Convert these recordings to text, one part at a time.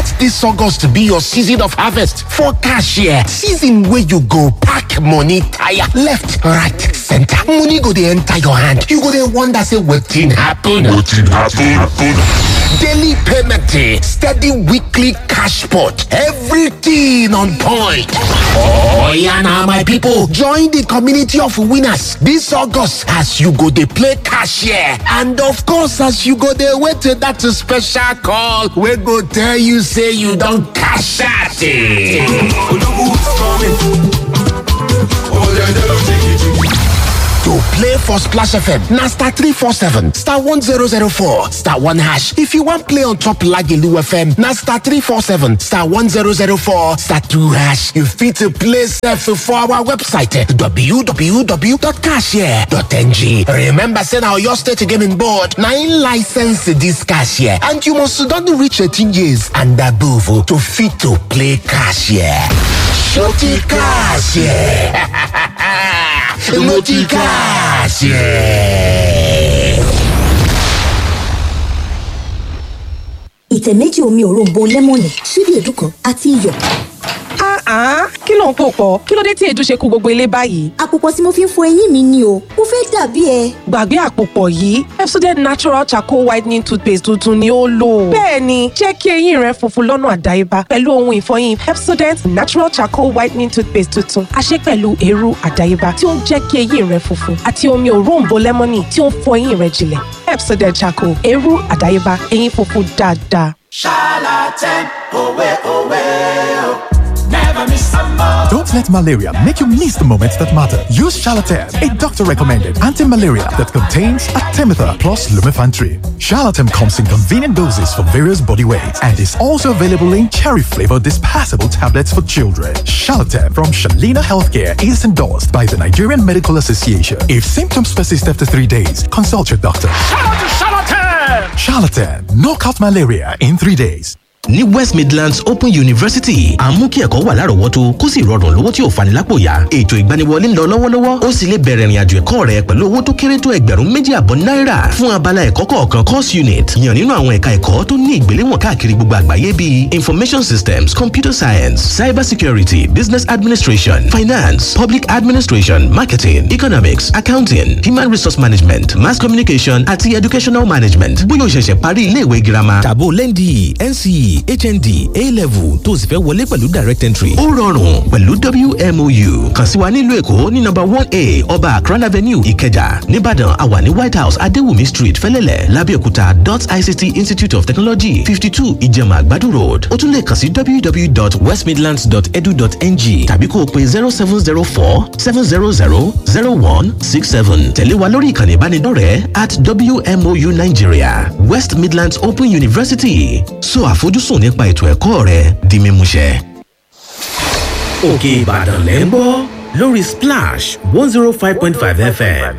Let this August be your season of harvest for cashier. Season where you go pack money tire left, right, center. Money go dey enter your hand. You go dey wonder say wetin happen. Wetin happen? happen. Daily payment day, steady weekly cash pot, everything on point. Oh yeah, now my people, join the community of winners this August as you go dey play cashier, and of course as you go dey wait till that special call wey go tell you say you don cash out. To play for Splash FM, na star 347, star 1004, star 1 hash. If you want play on top Lagelu FM, na star 347, star 1004, star 2 hash. You fit to play self for our website eh, www.cashier.ng. Remember, say now your state gaming board, na in license this cashier, and you must don reach 18 years and above oh, to fit to play cashier. Shorty cashier. Noticas. ìtẹ̀ méjì omi òróǹbó lẹ́mọ̀nì ṣíbí èédú kan àti iyọ̀. Ah, kí ló ń pò pọ̀? Kí ló dé tí èédú ṣe kú gbogbo ilé báyìí? àpòpọ̀ tí mo fi ń fọ eyín mi ni o mo fẹ́ dàbí ẹ. Gbàgbé àpòpọ̀ yìí, Pepsodent Natural Charcoal Whitening Toothpaste tuntun ni ó lò. Bẹ́ẹ̀ni, jẹ́ kí eyín rẹ funfun lọ́nà àdáyébá pẹ̀lú ohun ìfọyín Pepsodent Natural Charcoal Whitening Toothpaste tuntun. A ṣe pẹ̀lú eérú àdáyébá tí ó ń jẹ́ kí eyín rẹ funfun àti omi òróǹbó lẹ́mọ́nì tí ó ń fọ eyín rẹ jinlẹ̀. Pepsodent Charcoal, eérú àdáyébá, eyín funfun dáadáa. Charlatan, owe, owe, oh. Never miss a moment. Don't let malaria make you miss the moments that matter. Use Charlatan, a doctor-recommended anti-malaria that contains Artemether plus Lumefantrine. Charlatan comes in convenient doses for various body weights and is also available in cherry-flavored dispersible tablets for children. Charlatan from Shalina Healthcare is endorsed by the Nigerian Medical Association. If symptoms persist after three days, consult your doctor. Charlatan, knock out malaria in three days. ní west midlands open university à ń mú kí ẹ̀kọ́ wà lárọ̀ọ́wọ́tó kó sì rọrùn lówó tí ò fani lápò yá ètò ìgbaniwọlé ń lọ lọ́wọ́lọ́wọ́ ó sì lè bẹ̀rẹ̀ ìrìnàjò ẹ̀kọ́ rẹ pẹ̀lú owó tó kéré tó ẹgbẹ̀rún méjì àbọ̀ náírà fún abala ẹ̀kọ́ kọ̀ọ̀kan course unit yàn nínú àwọn ẹ̀ka ẹ̀kọ́ tó ní ìgbéléwọ̀n káàkiri gbogbo àgbáyé bíi information systems computer science cyber security business administration finance public administration marketing economics accounting human resource management mass communication àti educational management bóyá o ṣẹ̀ṣẹ̀ parí iléèwé girama tàbó lẹ́ndì nce hnd a-level tó o sì fẹ́ wọlé pẹ̀lú direct entry. ó rọrùn pẹ̀lú wmou kàn sí wa nílùú èkó ní nọ́mbà one a ọba akran avenue ìkẹjà nìbàdàn àwa ní white house adéwùmí street fẹ́lẹ́lẹ̀ lábẹ́òkúta dot ict institute of technology fifty two ìjẹ̀mà àgbàdo road ó tún lè kàn sí www.westmidlands.edu.ng tàbí kó o pe zero seven zero four seven zero zero zero one six seven tẹ̀lé wa lórí ìkànnì ìbánidọ́rẹ̀ẹ́ at wmou nigeria west midlands open university so àfojúsùn nípa ètò ẹ̀kọ́ rẹ di mímúṣẹ. òkè ìbàdàn lẹ́ ń gbọ́ lórí splash one zero five point five fm.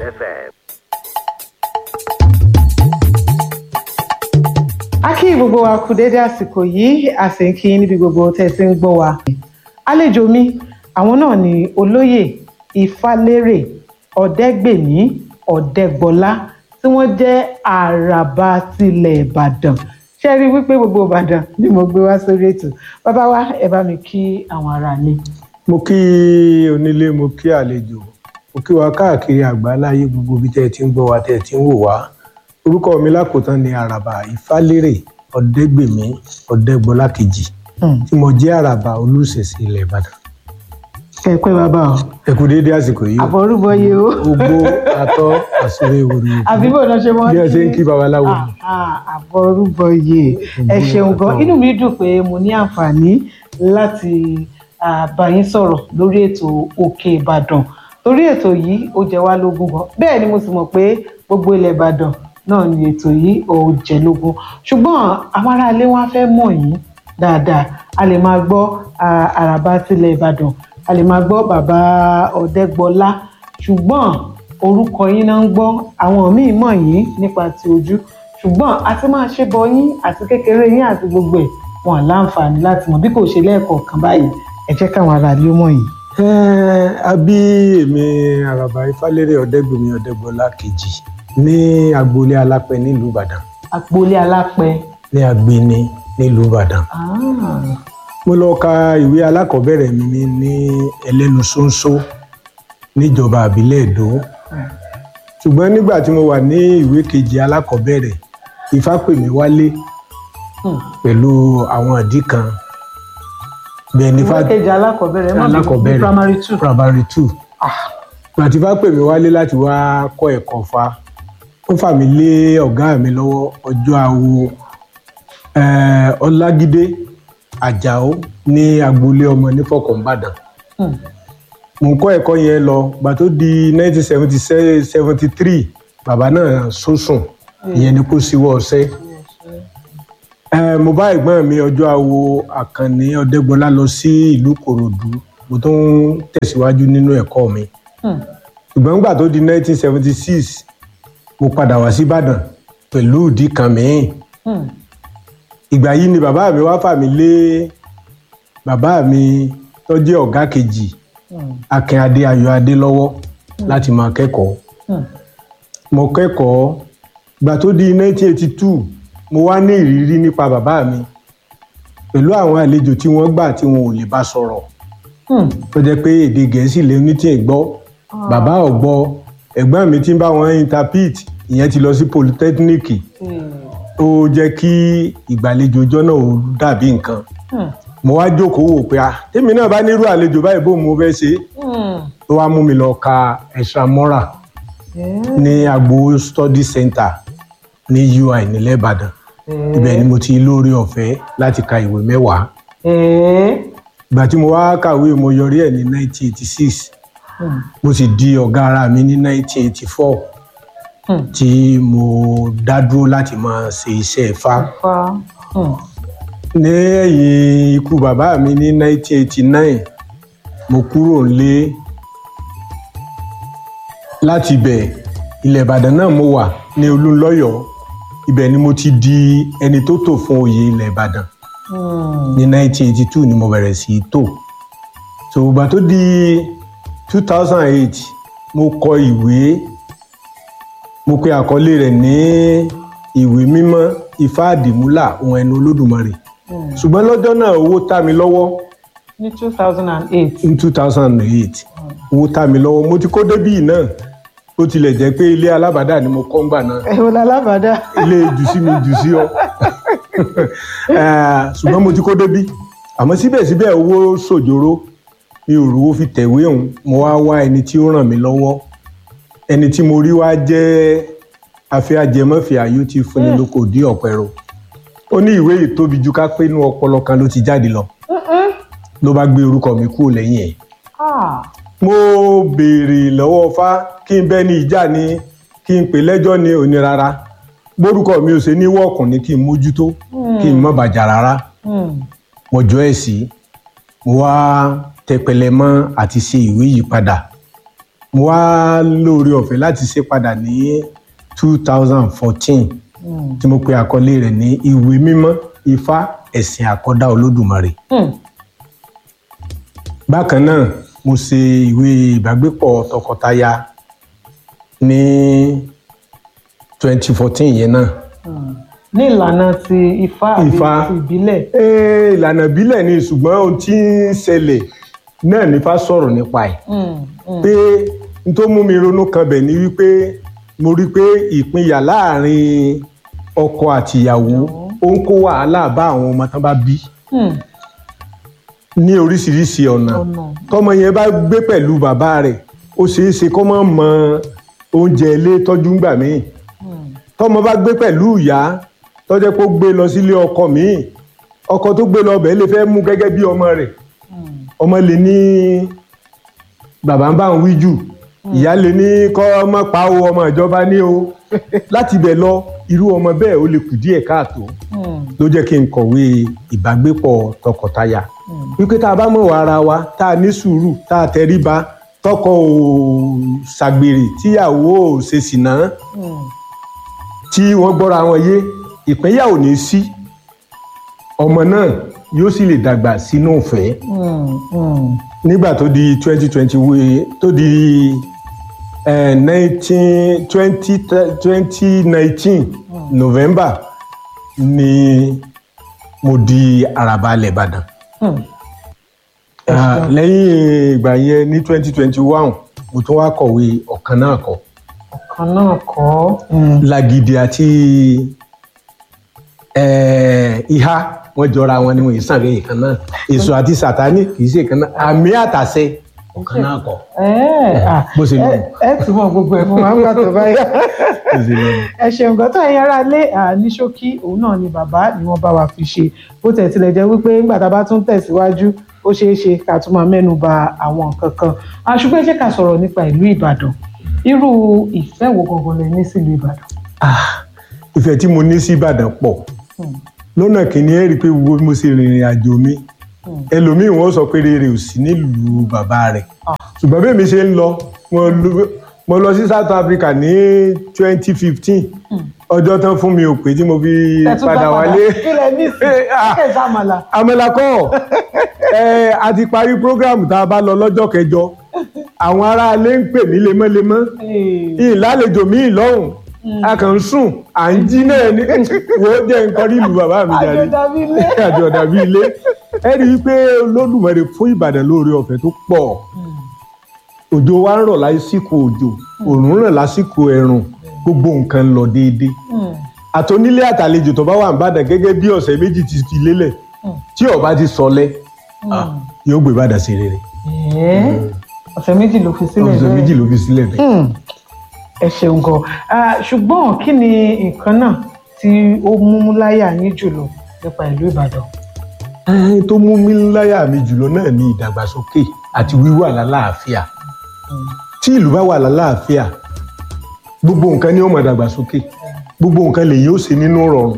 a kí gbogbo wa kú dédé àsìkò yìí a sì ń kí níbi gbogbo tẹ́ ẹ ti ń gbọ́ wa. àlejò mi àwọn náà ni olóyè ìfálérè ọ̀dẹ́gbèmí ọ̀dẹ́gbọlá tí wọ́n jẹ́ àràbà tilẹ̀ ìbàdàn ṣe rí i wípé gbogbo ìbàdàn ni mo gbé wá sórí ètò bàbá wa ẹ bá mi kí àwọn ará ilé. mo kí onílé mo kí àlejò mo kí wa káàkiri àgbáláyé gbogbo ibi tẹ́ ẹ ti ń gbọ́ wa tẹ́ ẹ ti ń wò wá orúkọ mi lákòótán ni àràbà ìfálérè ọ̀dẹ́gbèmí ọ̀dẹ́gbọlá kejì tí mo jẹ́ àràbà olùṣèṣe ilẹ̀ ìbàdàn. ẹ pẹ́ bàbá o. ẹ kú déédé àsìkò yìí o. àbọ̀rúbọ yìí o. ogbó atọ́ àsúré ìwòrò àbí bò náà ṣe mọ́ bí ẹ ṣe ń kí babaláwo ni. àbọ̀rúbọ yìí ẹ ṣeun gan inú mi dùn pé mo ní àǹfààní láti ah, bá yín sọ̀rọ̀ lórí ètò òkè ìbàdàn torí ètò yìí ó jẹ wá lógún gan bẹ́ẹ̀ ni mo sì mọ̀ pé gbogbo ilẹ̀ ìbàdàn náà ni ètò yìí ò jẹ lógún ṣùgbọ́n àwọn aráalé wọn á fẹ́ mọ̀ yín dáadáa a lè máa gbọ́ ah, àràbà tilẹ̀ ìbàdàn a lè máa gbọ́ bàbá ọ̀dẹ́gbọlá ṣùgbọ́n orúkọ yín náà ń gbọ́ àwọn míì mọ̀ yín nípa ti ojú ṣùgbọ́n àti máa ṣe bọ yín àti kékeré yín àti gbogbo ẹ̀ wọn láǹfààní láti mọ̀ bí kò ṣe lẹ́ẹ̀kọ̀ọ̀kan báyìí ẹ jẹ́ káwọn aráalé mọ̀ yín. Ẹ́ẹ̀, a bí èmi àràbà ìfálérè ọ̀dẹ́gbèmí ọ̀dẹ́gbọlá kejì ní agboolé alápẹ nílùú ìbàdàn àpòlé alápẹ ní agbeni nílùú ìbàdàn mo lọ ka ìwé alákọ̀ọ́bẹ̀rẹ̀ mi ní ẹlẹ́nu ṣóńṣó níjọba àbílẹ̀ èdò ṣùgbọ́n nígbà tí mo wà ní ìwé kejì alákọ̀ọ́bẹ̀rẹ̀ ifá pè mí wálé pẹ̀lú àwọn ìdí kan bẹ́ẹ̀ ni ìwé kejì alákọ̀ọ́bẹ̀rẹ̀ má bínú, ní alákọ̀ọ́bẹ̀rẹ̀ primary two primary two gbàtí fá pè mí wálé láti wá kọ́ ẹ̀kọ́ fa ó fà mí lé ọ̀gá mi lọ́wọ́ ọjọ́ àwo eh, ọlágídé àjàó ní agboolé ọmọ nífọ̀kànbàdàn mo ń kọ́ ẹ̀kọ́ yẹn lọ gbà tó di nineteen seventy seventy three bàbá náà sọ́sùn ìyẹn ni kó síwọ́ ọ̀sẹ́ Eh, mo bá ẹ̀gbọ́n mi ọjọ́ àwo àkànní ọ̀dẹ́gbọ́lá lọ sí ìlú kòròdú mo tún ń tẹ̀síwájú nínú ẹ̀kọ́ mi ṣùgbọ́n nígbà tó di 1976 mo padà wá sí ìbàdàn pẹ̀lú ìdí kan mìíràn ìgbà yìí ni bàbá mi wá fà mí lé bàbá mi tó jẹ́ ọ̀gá kejì akínadé ayọ̀adé lọ́wọ́ láti máa kẹ́kọ̀ọ́ mo kẹ́kọ̀ọ́ ìgbà tó di 1982 mo wá ní ìrírí nípa bàbá mi pẹ̀lú àwọn àlejò tí wọ́n gbà tí wọn ò lè bá sọ̀rọ̀ tó jẹ́ pé èdè gẹ̀ẹ́sì lè ní tí ì gbọ́ bàbá ò gbọ́ ẹ̀gbọ́n mi tí ń bá wọn interpret ìyẹn ti lọ sí polytechnic ó jẹ́ kí ìgbàlejò ọjọ́ náà ó dàbí nǹkan mo wá jókòó wò pé ah tèmi náà bá nírú àlejò báyìí bó mo fẹ́ ṣe tó wá mú mi lọ ka extramural ní agbo study center ní ui nílẹ̀ ìbàdàn ibẹ̀ ni mo ti lóore ọ̀fẹ́ láti ka ìwé mẹ́wàá ìgbà tí mo wá kàwé mo yọrí ẹ̀ ní 1986 mo sì di ọ̀gá ara mi ní 1984 tí mo dá dúró láti máa ṣe iṣẹ́ Ifá ní ẹ̀yìn ikú bàbá mi ní 1989 mo kúrò nílé láti ibẹ̀ ilẹ̀ Ìbàdàn náà mo wà ní Olúnlọ́yọ̀ọ́ ibẹ̀ ni mo ti di ẹni tó tò fún oyè ilẹ̀ Ìbàdàn ní 1982 ni mo bẹ̀rẹ̀ sí í tò so ìgbà tó di 2008 mo kọ ìwé mo pe àkọlé rẹ̀ ní ìwé mímọ́ ifá àdìmúlà ohun ẹnu olódùmarè ṣùgbọ́n lọ́jọ́ náà owó tá mi lọ́wọ́ ní two thousand and eight. ní 2008 owó tá mi lọ́wọ́ mo ti kó débì náà ó tilẹ̀ jẹ́ pé ilé alábàdà ni mo kọ́ ń gbà náà ẹ̀wọ̀n lálábàdà. ilé jùsí mi jùsí ọ Eh, ṣùgbọ́n mo ti kó débí àmọ́ síbẹ̀síbẹ̀ owó ṣòjóró mi ò rówó fi tẹ̀wé òun mo wá wá ẹni tí ó ràn mí lọ́wọ́ ẹni tí mo rí wá jẹ́ afẹ́ ajẹmọ́fẹ́ ayó tí fúnni lóko dí ọ̀pẹ̀rọ ó ní ìwé yìí tóbi ju ká pé inú ọpọlọ kan ló ti jáde lọ ló bá gbé orúkọ mi kúrò lẹ́yìn ẹ̀ mo béèrè lọ́wọ́ fá kí n bẹ́ ní ìjà ni kí n pè lẹ́jọ́ ní òní rárá gbórúkọ mi ò ṣe ní wọ́ọ̀kùn ni kí n mójútó kí n má bàjá rárá mo jọ ẹ̀ sí mo wá tẹpẹlẹ mọ́ àti ṣe ìwé yìí padà mo wá lóore ọ̀fẹ́ láti ṣe padà ní two thousand fourteen tí mo pe àkọlé rẹ̀ ní ìwé mímọ́ ifá ẹ̀sìn àkọ́dá olódùmarè bákan náà mo ṣe ìwé ìbágbépọ̀ tọkọtaya ní twenty fourteen yẹn náà ní ìlànà ti ifá àbí Ifá. ti ìbílẹ̀. Ee, ìlànà ìbílẹ̀ ni ṣùgbọ́n ohun tí ń ṣẹlẹ̀ náà nípa sọ̀rọ̀ nípa ẹ̀ pé n tó mú mi ronú kan bẹ̀ ni wípé mo rí pé ìpínyà láàrin ọkọ àtìyàwó ó ń kó wàhálà bá àwọn ọmọ tán bá bí ní oríṣiríṣi ọ̀nà tọmọ yẹn bá gbé pẹ̀lú bàbá rẹ̀ ó ṣeé ṣe kó má mọ oúnjẹ ilé tọ́jú ńgbà míì tọmọ bá gbé pẹ̀lú ìyá tọ́jẹ́ pé ó gbé lọ sílé ọkọ míì ọkọ tó gbé lọ bẹ́ẹ̀ lè fẹ́ mú gẹ́gẹ́ bí ọmọ rẹ̀ ọmọ lè ní bàbá ń bá ń wí jù ìyá lè ní kọ́ ọmọ pa o ọmọ ìjọba ní o láti bẹ̀ lọ irú ọmọ bẹ́ẹ̀ ó lè kù díẹ̀ káàtó ló jẹ́ kí n kọ̀wé ìbágbépọ̀ tọkọtaya wípé tá a bá mọ̀ wá ara wa tá a ní sùúrù tá a tẹríba tọkọ ò ṣàgbèrè tíyàwó ò ṣe sìnà tí wọ́n gbọ́ra wọn yé ìpínyà ò ní sí ọmọ náà yóò sì lè dàgbà sínú ìfẹ́ nígbà tó di twenty twenty tó di nineteen twenty twenty nineteen november ni mo di àràbà ilẹ̀ ìbàdàn Hmm. Ah, lẹ́yìn ìgbà yẹn ní twenty twenty one mo tún wá kọ̀wé ọ̀kan náà kọ kan náà kọ́ Hmm. lagidi àti eh, ìhà wọn jọra wọn ni wọn yìí sàn lẹ́yìn kan náà èso àti sàtánì kì í ṣe kan náà àmì àtàṣe ọ̀kan náà kọ Ẹ́, ah, bó ṣe lọ. ẹ ẹ túmọ̀ gbogbo ẹ̀ fún wa nígbà tó bá yá. bó ṣe lọ. ẹ ṣeun gan tó ẹ̀yin ará lé ní ṣókí òun náà ni bàbá ni wọ́n bá wa fi ṣe bó tẹ̀ tilẹ̀ jẹ́ wípé nígbà tá a bá tún tẹ̀síwájú ó ṣeé ṣe ká tún máa mẹ́nu ba àwọn nǹkan kan Ah, ṣùgbọ́n ẹ jẹ́ ká sọ̀rọ̀ nípa ìlú ìbàdàn irú ìfẹ́ wo gangan lẹ ní sílùú ìbàdàn. Ah, ìfẹ́ tí mo ní sí ìbàdàn pọ̀ lọ́nà kìíní ẹ rí i pé gbogbo bí mo ṣe rìnrìn àjò mi ẹlòmíì wọ́n sọ pé rere ò sí nílùú bàbá rẹ̀ ṣùgbọ́n bí èmi ṣe ń lọ mo lọ- mo lọ sí South Africa ní twenty fifteen ọjọ́ tán fún mi ò pé tí mo fi Ẹ tún padà dá wálé kílẹ̀ ní sí Ah. kíkẹ́ sàmàlà. àmàlà kọ́ ẹ a ti parí program tá a bá lọ lọ́jọ́ kẹjọ àwọn aráalé ń pè mí lemọ́lemọ́ ìlàlejò mi lọ́hùn a kàn ń sùn à ń jí náà ní wo jẹ́ nǹkan rí ìlú bàbá mi jáde àjọ̀dàbí ilé. àjọ dàbí ilé ẹ rí i pé Olódùmarè fún Ìbàdàn lóore ọ̀fẹ́ tó pọ̀ òjò wa ń rọ̀ lásìkò òjò òòrùn ràn lásìkò ẹ̀rùn gbogbo nǹkan ń lọ déédéé àtònílé àtàlejò tó bá wà ń bàdàn gẹ́gẹ́ bí ọ̀sẹ̀ méjì ti fi lélẹ̀ tí ó bá ti sọlẹ̀ ah, yóò gbé bàdàn sí rere Ẹ́, ọ̀sẹ̀ méjì ló fi sílẹ̀ ọ̀sẹ̀ bẹ́ẹ̀. méjì ló fi sílẹ̀ bẹ́ẹ̀. Hmm, ẹ ṣeun gan Ah, ṣùgbọ́n kí ni nǹkan náà tí ó mú láyà yín jùlọ nípa ìlú ìbàdàn. Ẹn tó mú mi láyà mi jùlọ náà ni ìdàgbàsókè àti wíwà lálàáfíà tí ìlú bá wà lálàáfíà gbogbo nǹkan ni ó máa dàgbàsókè gbogbo nǹkan lè yóò ṣe nínú rọrùn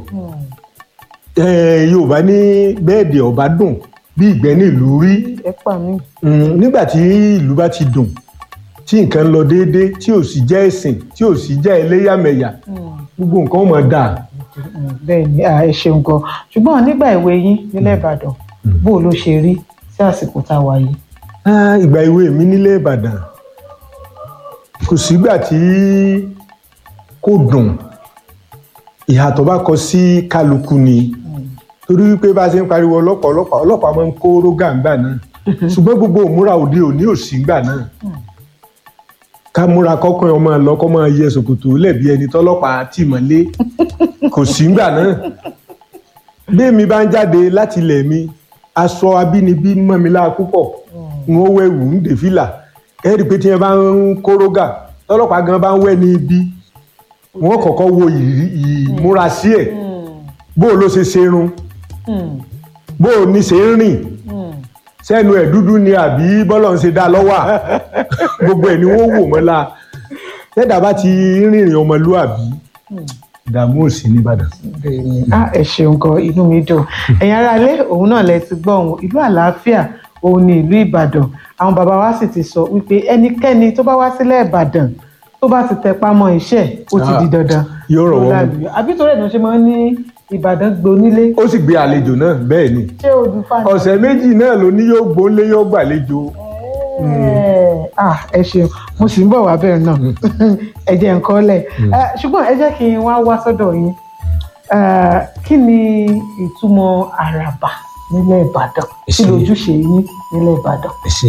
Ẹn, Yorùbá ní bẹ́ẹ̀dì ọba dùn bí ìgbẹ́ ní ìlú rí ẹ pa mí. Mm, nígbà tí ìlú bá ti dùn tí nǹkan ń lọ déédéé tí ò sì jẹ́ ẹ̀sìn tí ò sì jẹ́ ẹlẹ́yàmẹ̀yà gbogbo nǹkan ó máa dáa bẹ́ẹ̀ ni ah, ẹ ṣeun gan ṣùgbọ́n nígbà ìwé yín nílẹ̀ ìbàdàn bó o ló ṣe rí sí àsìkò tá a wà yìí. Ah, ìgbà ìwé mi nílé ìbàdàn kò sígbà tí kò dùn ìhà tó bá kọ sí kálukú ni torí wípé bá a ṣe ń pariwo ọlọ́pàá ọlọ́pàá ọlọ́pàá máa ń kó rógà ńgbà náà ṣùgbọ́n gbogbo òmúra òde òní ò sí ńgbà náà ká múra kọ́kọ́ ọmọ lọ kọ́ máa yẹ ṣòkòtò lẹ́bi ẹni tọ́lọ́pàá tì mọ́lé kò sí ńgbà náà bí èmi bá ń jáde láti ilẹ̀ mi aṣọ abínibí mọ́ mi lára púpọ̀ n ó wẹ̀wù ń dè fìlà ẹ rí i pé tí wọ́n bá ń kórógà tọ́lọ́pàá gan bá ń wẹ̀ ní ibi wọ́n kọ́kọ́ wo ìrí- ìmúra sí ẹ̀ bó o ló ṣe ṣerun bó o ní ṣe ń rìn sẹ́nu ẹ̀ dúdú ni àbí bọ́lọ̀ ń ṣe dá lọ́wọ́ gbogbo ẹ̀ ni wọ́n wò mọ́ la tẹ́dà bá ti rìnrìn ọmọlúàbí ìdààmú ò sí nìbàdàn. Ah, ẹ ṣeun gan inú mi dùn ẹ̀yin aráalé òun náà lẹ ti gbọ́ òun ìlú àlàáfíà òun ni ìlú ìbàdàn àwọn bàbá wa sì ti sọ wípé ẹnikẹ́ni tó bá wá sílẹ̀ ìbàdàn tó bá ti tẹpá mọ́ iṣẹ́ ó ti di dandan yóò rọ̀ wọ́n mú. lálùyọ àbí torí ẹ̀ náà ṣe máa ń ní ìbàdàn gbonílé ó sì gbé àlejò náà bẹ́ẹ̀ ni ṣé odù fani. ọ̀sẹ̀ méjì náà ló ní yóò gbóńlé yóò gbàlejò Ẹ, ah, ẹ ṣeun mo sì ń bọ̀ wá bẹ́ẹ̀ náà ẹ jẹ́ nǹkan lẹ̀ Eh, ṣùgbọ́n ẹ jẹ́ kí n wá wá sọ́dọ̀ yín Eh, kí ni ìtumọ̀ àràbà nílẹ̀ ìbàdàn Ẹ kí ṣé. lójúṣe yín nílẹ̀ ìbàdàn. ẹ ṣe.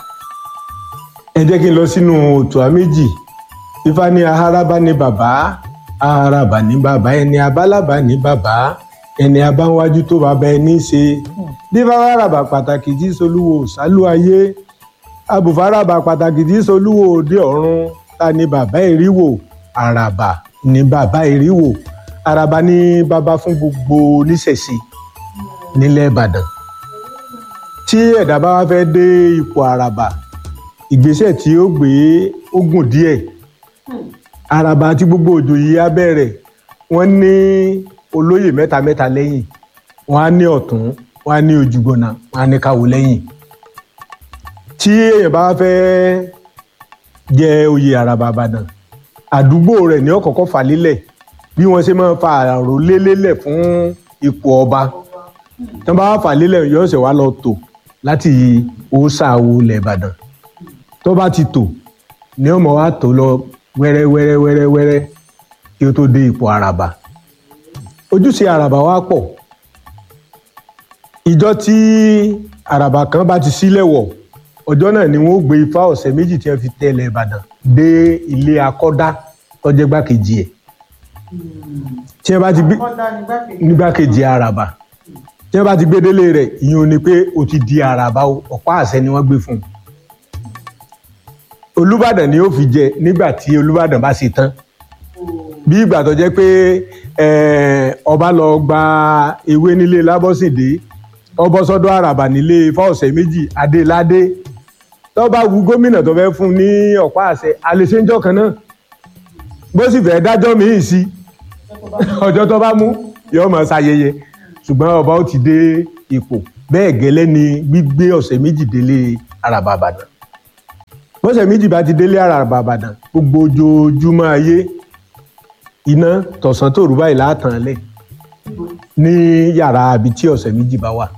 ẹ jẹ́ kí n lọ sínú òtò méjì ifá ní aharaba ní bàbá aharaba ní bàbá ẹni abálàbà ní bàbá ẹni abáwájú tó bàbá ẹni ṣe dífáraba pàtàkì tí solúwo sálú ayé abùfáraba pàtàkì tí solúwo òde ọ̀run ta ni bàbá ìríwò àràbà ní bàbá ìríwò àràbà ní bàbá fún gbogbo oníṣẹ̀ṣe nílẹ̀ ìbàdàn tí ẹ̀dá bá wá fẹ́ dé ipò àràbà ìgbésẹ̀ tí ó gbé ó gùn díẹ̀ àràbà àti gbogbo òjò yìí á bẹ̀rẹ̀ wọ́n ní olóyè mẹ́ta mẹ́ta lẹ́yìn wọ́n á ní ọ̀tún wọ́n á ní ojúgbọ̀nà wọ́n á ní káwọ́ lẹ́yìn tí èèyàn bá wá fẹ́ jẹ oyè àràbà àbàdàn àdúgbò rẹ̀ ní ọ̀kọ̀ọ̀kan fà lélẹ̀ bí wọ́n ṣe máa ń fa àròlé lélẹ̀ fún ipò ọba tí wọ́n bá wá fà lélẹ̀ yóò ṣe wá lọ tò láti òòṣà wo ilẹ̀ ìbàdàn tó bá ti tò ní ọmọ wa tò lọ wẹ́rẹ́ wẹ́rẹ́ wẹ́rẹ́ wẹ́rẹ́ kí ó tó dé ipò àràbà ojúṣe àràbà wa pọ̀ ìjọ tí àràbà kan bá ti sílẹ̀ wọ̀ ọjọ́ náà ni wọ́n ó gbé ifá ọ̀sẹ̀ méjì tí wọ́n fi tẹ̀lé ìbàdàn dé ilé akọ́dá tọ́jẹ́ gbákejì ẹ̀ tí wọ́n bá ti gbé nígbàkejì àràbà tí wọ́n bá ti gbé délé rẹ̀ ìyẹn ò ní pé o ti di àràbà o ọ̀pá àṣẹ ni wọ́n gbé fún un olùbàdàn ni ó fi jẹ nígbà tí olùbàdàn bá ṣe tán bí ìgbà tó jẹ́ pé eh, ọba lọ gba ewé nílé lábọ́sìndé ọbọ̀ sọ́dọ̀ àràbà nílé fọ́ọ̀sẹ̀ méjì adéládé tó bá wu gómìnà tó fẹ́ fún ní ọ̀pá àṣẹ àlèṣéńjọ́ kan náà bó sì fẹ́ dájọ́ míì sí ọjọ́ tó bá mú yóò máa ṣayẹyẹ ṣùgbọ́n ọba ó ti dé ipò bẹ́ẹ̀ gẹ́lẹ́ ni gbígbé ọ̀sẹ̀ méjì délé àràbà àbàdàn bọ́sẹ̀ méjì bá ti délé àràbà àbàdàn gbogbo ojoojúmọ́ ayé iná tọ̀sán tòru báyìí látàn lẹ̀ ní yàrá àbí tí ọ̀sẹ̀ méjì bá wà.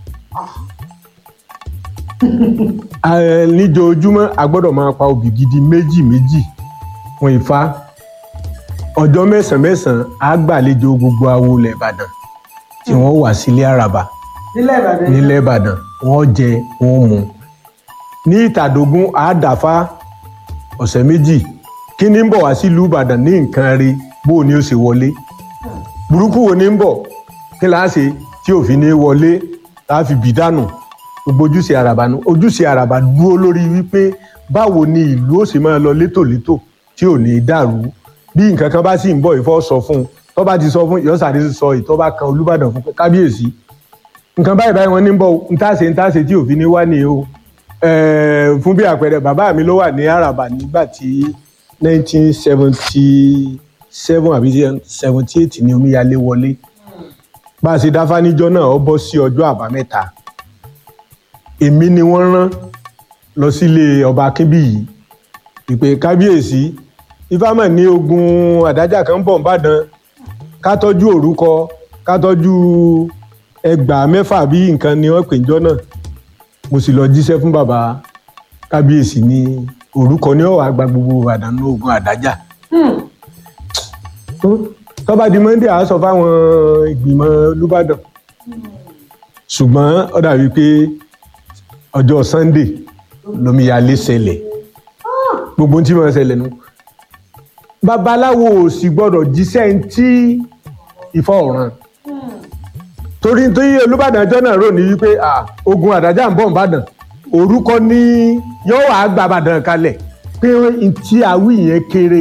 Eh, níjoojúmọ́ a gbọ́dọ̀ máa pa obì gidi méjì méjì fún ifá ọjọ́ mẹ́sàn-án mẹ́sàn-án á gbàlejò gbogbo awo ilẹ̀ ìbàdàn tí wọ́n wà sílé àràbà nílẹ̀ ìbàdàn nílẹ̀ ìbàdàn wọ́n jẹ wọ́n mu ní ìtàdógún àádáfá ọ̀sẹ̀ méjì kí ni ń bọ̀ wá sílùú ìbàdàn ní nǹkan rí bó o ní ó ṣe wọlé burúkú wo ni ń bọ̀ kí láá ṣe tí òfin ní wọlé láà fi bì dànù gbogbo ojúṣe àràbà nu ojúṣe àràbà dúró lórí wípé báwo ni ìlú ó ṣe máa lọ létòlétò tí ò ní dàrú bí nǹkan kan bá sì ń bọ̀ ìfọ́ sọ fún un tó bá ti sọ fún ìyọ́sàdé sọ ìtọ́ bá kan olúbàdàn fún kábíyèsí nǹkan báyìí báyìí wọn ní bọ̀ ń tàṣe ń tàṣe tí òfin ní wá ní o Eh, fún bí àpẹẹrẹ bàbá mi ló wà ní àràbà nígbà tí nineteen seventy seven àbí seventy eight ni omíyalé wọlé bá a ṣe dáfá níjọ́ náà ó bọ́ sí ọjọ́ àbámẹ́ta èmi ni wọ́n rán lọ sílé ọba akínbíyì ìpè kábíyèsí ifámọ̀ ní ogun àdájà kan bọ̀ nìbàdàn ká tọ́jú òrúkọ ká tọ́jú ẹgbàá mẹ́fà bí nǹkan ni wọ́n pè níjọ́ náà mo sì lọ jíṣẹ́ fún bàbá kábíyèsí ní orúkọ ní ọ̀wà àgbà gbogbo ìbàdàn ní ogun àdájà tọ́ba di monday a sọ fáwọn ìgbìmọ̀ olùbàdàn ṣùgbọ́n ó dàbí pé ọjọ́ sunday lomiyalé ṣẹlẹ̀ gbogbo ohun tí mo ṣẹlẹ̀ nu babaláwo ò sì gbọ́dọ̀ jíṣẹ́ ń tí ìfọ̀ ọ̀ràn torí torí olùbàdàn ọjọ́ náà rò ní wípé ah, ogun àdájà ń bọ̀ nìbàdàn orúkọ ní yóò wá gba àbàdàn kalẹ̀ pé tí àwí yẹn kéré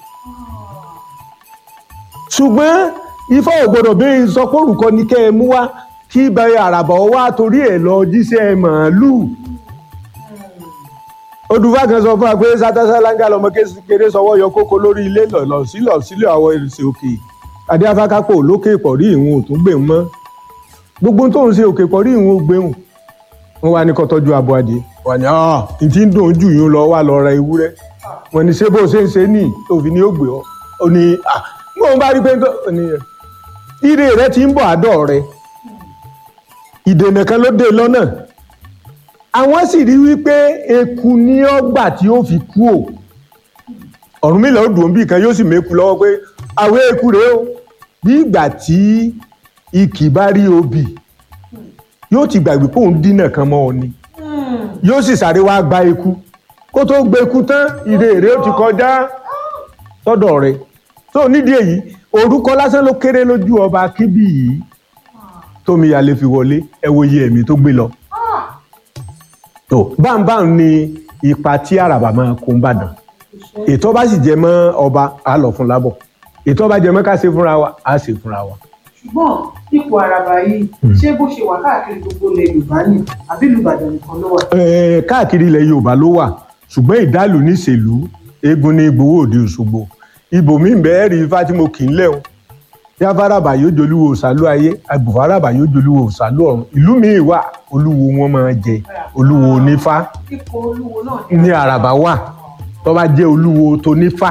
ṣùgbọ́n ifá ò gbọdọ̀ bí sọ pé orúkọ ní kẹ́ ẹ mú wá kí bẹ́ẹ̀ àràbà wá torí ẹ̀ lọ jíṣẹ́ màálùú odùfà kan sọ fún wa pé sátásálángà lọmọ kékeré sọwọ́ yọ kókó lórí ilé lọ sílọ sílẹ̀ àwọn èrìsì òkè adé afákápò lókè ìpọ̀rí ìhun òtún gbè mọ́ gbogbo tó ń ṣe òkè pọ̀ rí ìwọ̀n gbéhùn wọn wá ní kó tọ́jú abo adìẹ wà ní ọ́ n tí ń dùn jù yín lọ wà lọ ra ewúrẹ́ wọn ní ṣé bó ṣe ń ṣe ní òfin ni ó gbé ọ ó ní à mo bá rí pé ó ní ire rẹ ti ń bọ̀ àdọ̀ rẹ ìdènà kan ló dé lọ́nà àwọn sì rí wípé eku ní ọgbà tí ó fi kú ò Ọ̀rúnmìlà ó dùn bí kan yóò sì méku lọ́wọ́ pé àwọn eku rèé o bí ìgbà tí ikì bá rí obì yóò ti gbàgbé pé òun dínà kan mọ́ ọ ni yóò sì sáré wá gba eku kó tó gbé eku tán ìrè èrè ó ti kọjá sọ́dọ̀ rẹ̀ tó nídìí èyí orúkọ lásán ló kéré lójú ọba kíbì yìí tómi yalé fi wọlé ẹ wo iye ẹ̀mí tó gbé lọ tó báńbáń ni ipa tí àràbà máa kó ń bàdàn ètò bá sì jẹ mọ́ ọba á lọ fún lábọ̀ ètò bá jẹ mọ́ ká ṣe fúnra wa á ṣe fúnra wa ṣùgbọ́n ipò àràbà yìí ṣé bó ṣe wà káàkiri gbogbo ilẹ̀ yorùbá ni àbí ìlú ìbàdàn nìkan ló wà. Eh, káàkiri ilẹ̀ yorùbá ló wà ṣùgbọ́n ìdálù níṣèlú eégún ní gbowó òde òṣogbo ibòmíì bẹ́ẹ̀ rí ifá tí mo kì í lẹ́hùn yáfárabà yóò jolúwo òsàlú ayé agbòfárabà yóò jolúwo òsàlú ọ̀run ìlú míì wà olúwo wọn máa jẹ olúwo onífá ipò olúwo náà ní àràbà wà tó bá jẹ́ olúwo tó nífá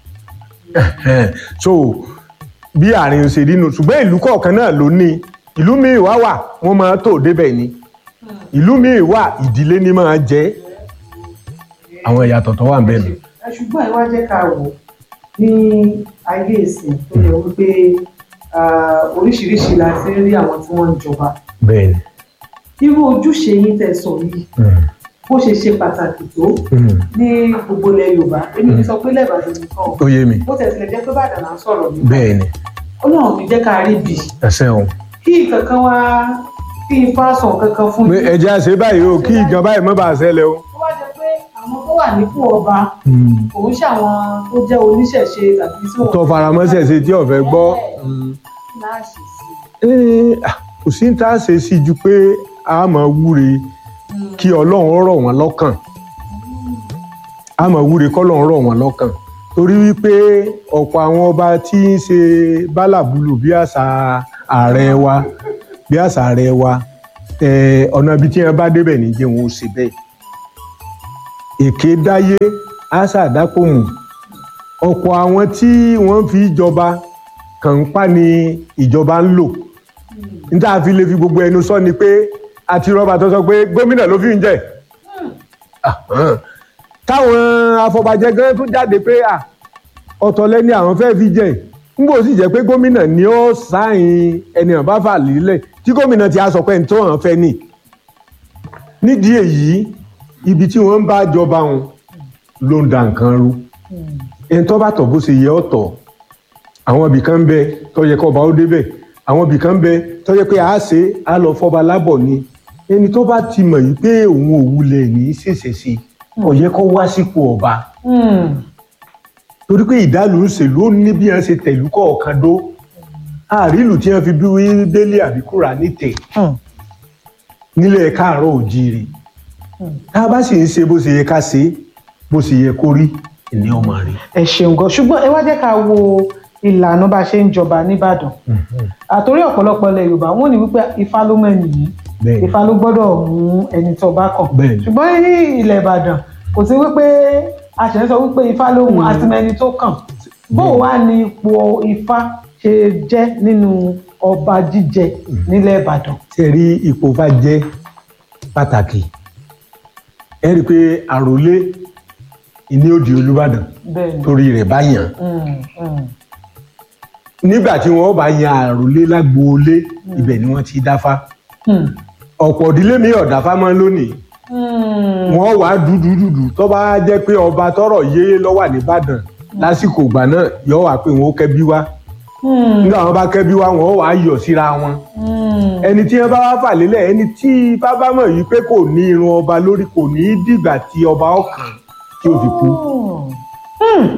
so bí àárín ṣe rí nu ṣùgbọ́n ìlú kọ̀ọ̀kan náà ló ní ìlú míì wá wà wọ́n máa tó débẹ̀ ni ìlú míì wà ìdílé ní máa jẹ́ àwọn ìyàtọ̀ tó wà ń bẹ̀ nù. ẹ ṣùgbọ́n ẹ wá jẹ́ ká wò ní ayé ìsìn tó yẹ wípé ah, oríṣiríṣi la ti ń rí àwọn tí wọ́n ń jọba bẹ́ẹ̀ni irú ojúṣe yín tẹ́ sọ yìí bó ṣe ṣe pàtàkì tó ní gbogbo ilẹ̀ yorùbá èmi ní sọ pé lẹ́bàdàn nìkan o. ó yé mi bó tẹ̀ tilẹ̀ jẹ́ pé bàdàn là ń sọ̀rọ̀ nípa bẹ́ẹ̀ ni ọlọ́run mi jẹ́ ká rí bì ẹsẹ̀ òun. kí kankan wá kí n fa sàn kankan fún mi. ẹ̀jẹ̀ àṣẹ báyìí o kí ìgan báyìí má bàa ṣẹlẹ̀ o. tó bá jẹ́ pé àwọn tó wà nípò ọba òun ṣàwọn tó jẹ́ oníṣẹ̀ṣe tàbí tí wọ́n. tó faramọ́sẹ̀ ṣe tí ọ̀fẹ́ gbọ́. láàṣì sí Ee, ah, kò sí ní tá a ṣe sí ju pé a máa wúre kí ọlọ́run rọ̀ wọ́n lọ́kàn a máa wúre kọ́lọ́run rọ̀ wọ́n lọ́kàn torí wípé ọ̀pọ̀ àwọn ọba tí ń ṣe bálàbúlù bí àṣà ààrẹ wa bí àṣà ààrẹ wa eh, ọ̀nà ibi tí wọ́n bá débẹ̀ ní jẹ́ wọn ó ṣe bẹ́ẹ̀ èké dáyé àṣà àdápòmù ọ̀pọ̀ àwọn tí wọ́n fi jọba kànńpá ni ìjọba ń lò níta fi lè fi gbogbo ẹnu sọ ni pé àti rọba tó sọ pé gómìnà ló fi ń jẹ Ahàn. táwọn afọbajẹ gan tún jáde pé à ọ̀tọ̀ lẹ́ni àwọn fẹ́ẹ́ fi jẹ nígbà ó sì jẹ́ pé gómìnà ni ó sáìn ẹni hàn bá fà lílẹ̀ tí gómìnà ti á sọ pé ẹni tó hàn fẹ́ nì nídìí èyí ibi tí wọ́n ń bá jọba wọn ló ń da nǹkan rú ẹni tó bá tọ̀ bó ṣe yẹ ọ́ tọ̀ àwọn ibì kan ń bẹ tó yẹ kó ọba ó débẹ̀ àwọn ibì kan ń bẹ tó yẹ pé a ṣe á lọ fọba lábọ̀ ni ẹni tó bá ti mọ̀ yìí pé òun ò wulẹ̀ ní í ṣèṣe sí ó yẹ kó wá sípò ọba torí pé ìdálù ń ṣèlú ó ní bí wọ́n ṣe tẹ̀lú kọ̀ọ̀kan dó àrílù tí wọ́n fi bí wí délé àbíkúrà nítẹ̀ nílẹ̀ káàárọ̀ òjíire tá a bá sì ń ṣe bó ṣe yẹ ká ṣe bó ṣe yẹ kó rí ìní ọmọ rẹ. ẹ ṣeun gan ṣùgbọ́n ẹ wá jẹ́ ká wo ìlànà bá a ṣe ń jọba nìbàdàn àtòrí ọ̀pọ̀lọpọ̀ ilẹ̀ yorùbá wọ́n ní wípé ifá ló mẹ́ni yìí Bẹ́ẹ̀ni. ifá ló gbọ́dọ̀ mú ẹni tó bá kàn Bẹ́ẹ̀ni. ṣùgbọ́n ní ilẹ̀ ìbàdàn kò sí wípé a ṣẹ̀ ń sọ wípé ifá ló mú àtìmẹ́ni tó kàn bó wá ní ipò ifá ṣe jẹ́ nínú ọba jíjẹ nílẹ̀ ìbàdàn. tí ẹ rí ipò bá jẹ́ pàtàkì ẹ rí i pé àròlé ìní òdì olùbàdàn bẹ́ẹ̀ni torí rẹ̀ bá yàn Mm, mm. nígbà tí wọ́n bá yan àròlé lágboolé ibẹ̀ ni wọ́n ti dáfá Hmm. ọ̀pọ̀ ìdílé mi ọ̀dáfá mọ́ lónìí Hmm. wọ́n wàá dúdú dúdú tó bá jẹ́ pé ọba tọrọ yé lọ́wọ́ nìbàdàn lásìkò ìgbà náà yọ wá pé wọn ó kẹ́bí wá Hmm. nígbà wọn bá kẹ́bí wá wọn ó wàá yọ̀ síra wọn Hmm. ẹni tí wọn bá wá fà lélẹ̀ ẹni tí ifá bá mọ̀ yìí pé kò ní irun ọba lórí kò ní í dìgbà tí ọba ọkàn tí ó fi kú Hmm.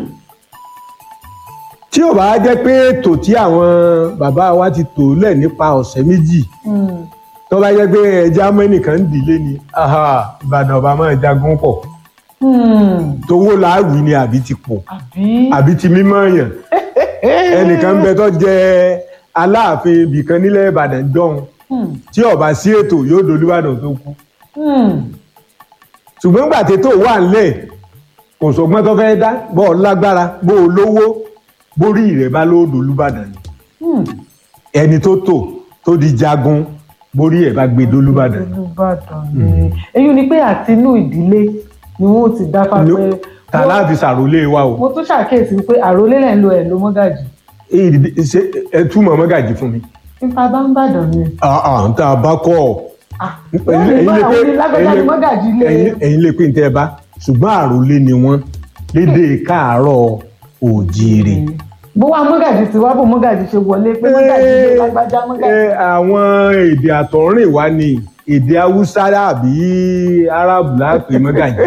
tí ò bá jẹ́ pé ètò tí àwọn bàbá wa ti tò lẹ̀ nípa ọ̀sẹ̀ méjì Hmm. tó bá jẹ́ pé ẹja mẹ́nìkan ń dìlé ni aha, ìbàdàn ọba máa jagun pọ̀ Hmm. tówó làáwì ni àbí ti pọ̀ àbí. àbí ti mímọ́ yàn ẹnìkan ń bẹ tó jẹ aláàfin ibìkan nílẹ̀ ìbàdàn jọ̀hún Hmm. tí ọba sí ètò yóò dolúbàdàn tó kú Hmm. ṣùgbọ́n gbà tètò wà nílẹ̀ kò sọgbọ́n tó fẹ́ dá bọ́ ọ lágbára bó o lówó bórí rẹ̀ bá ló dolúbàdàn ni Hmm. ẹni tó tò tó di jagun borí ẹ̀ bá gbé dolúbàdàn ni. olùbàdàn ni èyí ni pé àti inú ìdílé ni wọn ò ti dáfá Ló- pé ta láàfin sàrólé wa o mo tún ṣàkíyèsí pé àròlé lẹ̀ ń lo ẹ̀ ló mọ́gàjì Èyí dìde- ṣe ẹ túmọ̀ mọ́gàjì fún mi. nípa bá ń bàdàn ni àà ń tá a bá kọ́ ọ. wọ́n lè gbọ́ àwọn onílágbájá ni mọ́gàjì lé ẹ̀yin ẹ̀yin lè pè ní tẹ́ ẹ bá ṣùgbọ́n àròlé ni wọ́n lédè káàárọ̀ òjíire. bó wá mọ́gàjì tí wá bò mọ́gàjì ṣe wọlé pé mọ́gàjì lé lágbájá mọ́gàjì. Ẹ, àwọn èdè àtọ̀rìn wa ni èdè haúsá àbí arábù láàpẹ mọ́gàjì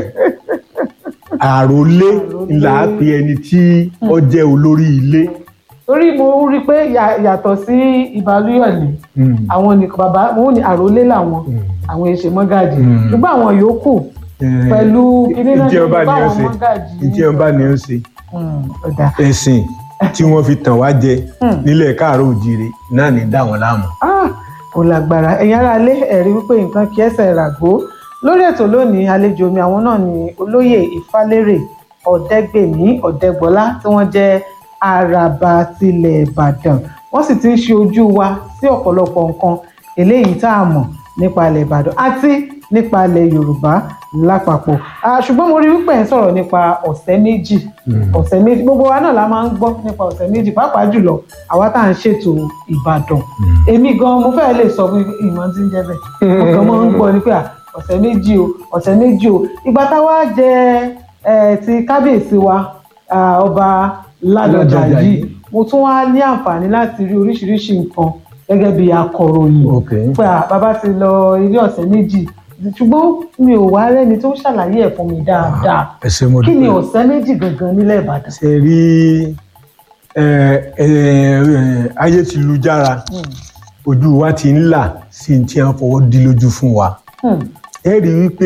àròlé là á pe ẹni tí ó jẹ́ olórí ilé. torí mo rí i pé yà- yàtọ̀ sí ìbálòyọ̀lé Mm. àwọn nìkan bàbá wọn ò ní àròlé làwọn àwọn èṣe mọ́gàjì Mm. ṣùgbọ́n àwọn yòókù Eh, pẹ̀lú kíní náà ìdí ọba ni ó báwọn ṣe mọ́gàjì ìdí ọba ni ó ṣe Mm, ọ̀dà. ẹ̀sìn tí wọ́n fi tàn wá jẹ Hmm. nílẹ̀ káàárọ̀ òjíire náà ní dá wọn láàmú. Ah, kò lágbára ẹ̀yin ará ilé ẹ̀rí wípé nǹkan kí ẹsẹ̀ ràgó lórí ètò lónìí àlejò mi àwọn náà ni olóyè ìfálérè ọ̀dẹ́gbèmí ọ̀dẹ́gbọ́lá tí wọ́n jẹ́ àràbà tilẹ̀ ìbàdàn wọ́n sì ti ń ṣe ojú wa sí ọ̀pọ̀lọpọ̀ nǹkan eléyìí tá a mọ̀ nípa ilẹ̀ ìbàdàn àti nípa ilẹ̀ yorùbá lápapọ̀ Ah, ṣùgbọ́n mo rí wípé ẹ̀ ń sọ̀rọ̀ nípa ọ̀sẹ̀ méjì ọ̀sẹ̀ méjì gbogbo wa náà la máa ń gbọ́ nípa ọ̀sẹ̀ méjì pàápàá jùlọ àwa tá à ń ṣètò ìbàdàn èmi gan mo fẹ́ lè sọ fún ìmọ̀ tí ń jẹ́ bẹ́ẹ̀ mo kàn máa ń gbọ́ ni pé à, ọ̀sẹ̀ méjì o ọ̀sẹ̀ méjì o ìgbà táwa jẹ ẹ ti kábíyèsí wa ah, ọba ládọjà Ládọjà yìí yìí. mo tún wá ní àǹfààní láti rí oríṣiríṣi nǹkan gẹ́gẹ́ bí akọ̀ròyìn pé à, bàbá ti lọ ilé ọ̀sẹ̀ méjì ṣùgbọ́n mi ò wá rẹ́ni tó ṣàlàyé ẹ̀ fún mi dáadáa ẹ ṣé mo kí ni dúpẹ́. ọ̀sẹ̀ méjì gangan nílẹ̀ ìbàdàn. ṣe rí ẹ, ẹ, ẹ, ayé ti lu jára ojú wa ti ń là sí ní tí wọ́n fọwọ́ dí lójú fún wa Hmm. ẹ rí i wípé